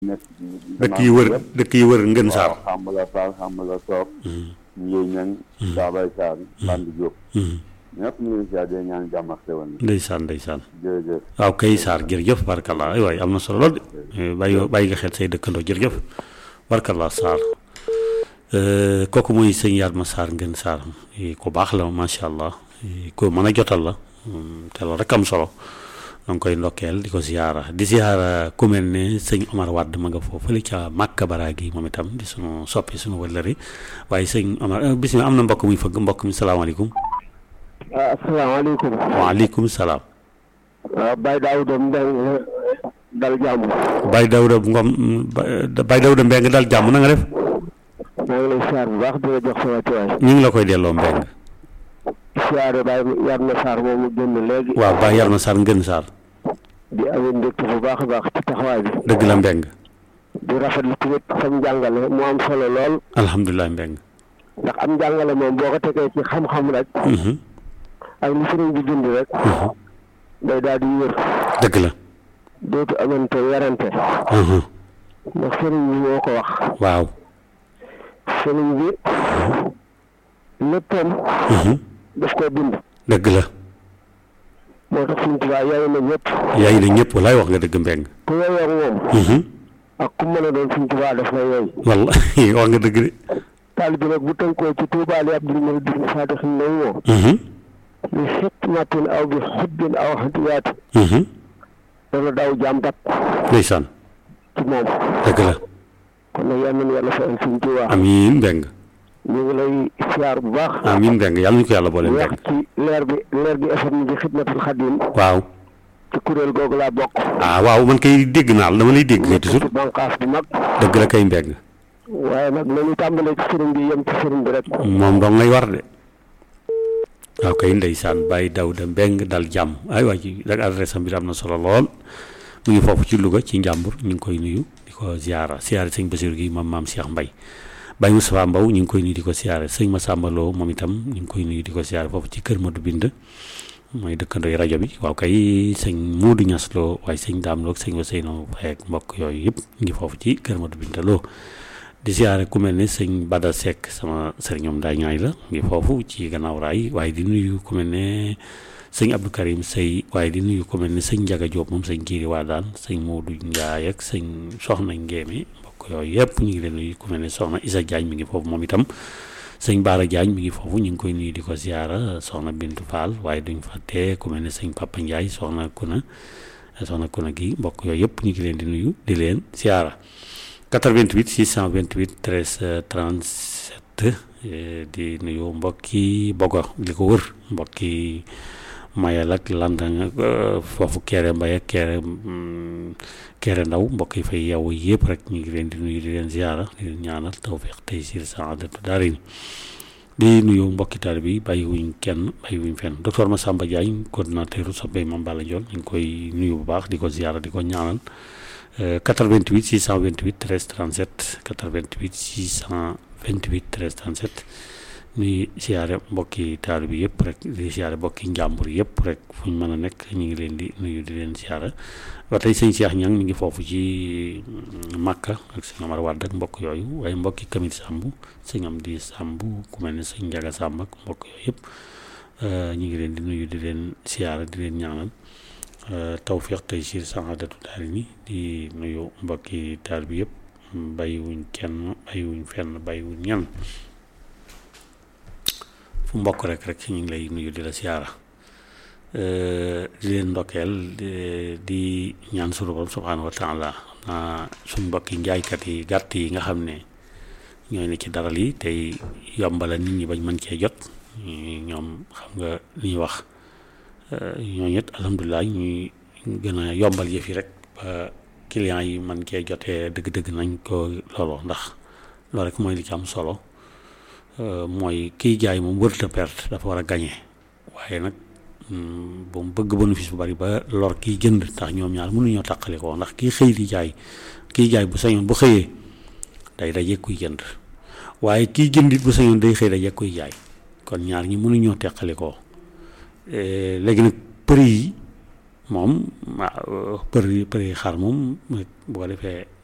nekk dëkk yi wër dëkk yi wër ngën saar waaw xam la Fall xam la Soop Ndié Ñang Daabay Sarr Bandi Diop ñëpp ñu ngi siyaar di ñaan jàmm ak xewal na ndeysaan ndeysaan jërëjëf waaw kay Sarr jërëjëf barkallah ay waay am na solo lool de bàyyi bàyyi nga xel say dëkkandoo jërëjëf barkallah Sarr kooku mooy sëñ Yatma Sarr ngeen Sarr ku baax la macha allah ku mën a jotal la te loolu rek am solo da nga koy ndokkeel di ko ziyaara di ziyaara ku mel ne sëñ Omar Wade ma nga foofu fële ca Màkka Baraagi moom itam di sunu soppi sunu wëllëri waaye sëñ Omar bisimilah am na mbokk muy fëgg mbokk mi salaamaaleykum. waaw asalaamaaleykum. waaleykum salaam. waaw Baye Daouda Mbengue dal jàmm. Baye Daouda Ngom Baye Daouda Mbengue dal jàmm na nga def. maa ngi lay siyaar bu baax di la jox sama tuwaay. ñu ngi la koy delloo Mbengue. siyaare Baye Yatma Sarr moom mu génn léegi. waaw Baye Yatma Sarr ngeen Sarr. di amee ndekki bu baax a baax ci taxawaay bi. dëgg la Mbengue. di rafetlu tamit sam njàngale mu am solo lool. alhamdulilah Mbengue. ndax am njàngale moom boo ko tegee ci xam-xam rek. ak li sëriñ bi dund rek. day daal di wér. dëgg la. dootu amante werante. ndax sëriñ bi moo ko wax. waaw. sëriñ bi. léppam. daf koo bind. dëgg la. moo tax suñu tubaab yaay na ñëpp. yaay na ñëpp walaay wax nga dëgg Mbengue. ku yeyoo moom. ak ku mën a doon suñu tubaab daf lay yey. wallaay wax nga dëgg de. taalibe nag bu tënkoo ci tuubaali abdul muridin saadixin lay woo. li xikmatin aw bi xubbin aw hadiyaati. dana daw jaam dab. ndeysaan. ci moom. dëgg la. kon nag yal nañu yàlla fayal suñu tubaab. amiin Mbengue. ñu ngi lay siyaar bu baax. amiin Mbengue yàlla ñu ko yàlla boole wax Mbengue. ci leer bi leer bi FM bi xidmatul xadim waaw. ci kuréel googu laa bokk. ah waaw man kay dégg naa la dama lay dégg kay toujours. ci banqaas bu mag. dëgg la kay Mbengue. waaye nag nañu tàmbalee ci sëriñ bi yem ci sëriñ bi rek. moom dong ngay war de. waaw kay ndeysaan Baye Daouda Mbengue dal jàmm ay waa ji rek adresse am bi am na solo lool mu ngi foofu ci Louga ci Njàmbur ñu ngi koy nuyu di ko ziara ziara sëñ Basiru gi moom maam Cheikh Mbaye Baye Moustapha Mbow ñu ngi koy nuyu di ko ziara sëñ Massamba Lo moom itam ñu ngi koy nuyu di ko ziara foofu ci kër Madou Bind mooy dëkkandooy rajo bi waaw kay sëñ Modou Niass Lo waaye sëñ Dame Lo ak sëñ Ousseynou Faye ak mbokk yooyu yëpp ñu ngi foofu ci kër Madou Bind Lo di siyaare ku mel ne sëñ Bada Seck sama sëriñoom daa ñaay la ngi foofu ci gannaaw raay waaye di nuyu ku mel ne sëñ Abdou Karim Sey waaye di nuyu ku mel ne sëñ Njaga Diop moom sëñ Jiiri Waadaan sëñ Modou Ndiaye ak sëñ Soxna Ngéeme mbokk yooyu yëpp ñu ngi leen nuyu ku mel ne Soxna Isa Diagne mi ngi foofu moom itam sëñ Baara Diagne mi ngi foofu ñu ngi koy nuyu di ko siyaara Soxna Bintu Fall waaye duñ fàtte ku mel ne sëñ Papa Ndiaye Soxna Kuna Soxna Kuna gi mbokk yooyu yëpp ñu ngi leen di nuyu di leen siyaara 88 628 13 37 di nuyu mbokki Bogo li ko wër mbokki Mayel ak Landang foofu Kéré Mbaye ak Kéré Kéré Ndaw mbokk yi fay yow yëpp rek ñu ngi leen di nuyu di leen ziara di leen ñaanal tawfiq tey siir saadatu daarin di nuyu mbokki taalibe yi bàyyiwuñ kenn bàyyiwuñ fenn docteur Massamba Diagne coordinateur soppey Mame Balla Ndiol ñu ngi koy nuyu bu baax di ko ziara di ko ñaanal 88 628 13 37 88 628 13 37 nuy siyaare mbokki taal bi yëpp rek di siyaare mbokki njàmbur yëpp rek fu ñu mën a nekk ñu ngi leen di nuyu di leen siyaare ba tey sëñ Cheikh Ñang mi ngi foofu ci Makka ak sëñ Amar Wàdd ak mbokk yooyu waaye mbokki Kamil Sàmb sëñ am di Sàmb ku mel ne sëñ Njaga Sàmb ak mbokk yooyu yëpp ñu ngi leen di nuyu di leen siyaare di leen ñaanal tawfiq tey siir saadatu daal ni di nuyu mbokki taal bi yëpp bàyyiwuñ kenn bàyyiwuñ fenn bàyyiwuñ ñenn fu mbokk rek rek ñu ngi lay nuyu di la siyaara di leen ndokkeel di ñaan sunu borom subhaanahu wa taala naa suñ mbokki njaaykat yi gàtt yi nga xam ne ñooy ne ci daral yi tey yombala nit ñi bañ mën cee jot ñoom xam nga li ñuy wax ñooñu it alhamdulilah ñuy gën a yombal yëf yi rek ba clients yi man cee jotee dëgg-dëgg nañ ko looloo ndax loolu rek mooy li ci am solo mooy kiy jaay moom wërta perte dafa war a gañe waaye nag bu mu bëgg bénéfice bu bari ba lor kiy jënd ndax ñoom ñaar mënuñoo tàqali ko ndax kiy xëy di jaay kiy jaay bu sañoon bu xëyee day daje kuy jënd waaye kiy jënd it bu sañoon day xëy daje kuy jaay kon ñaar ñi mënuñoo teqali ko léegi nag prix yi moom waaw prix prix xar moom bu ko defee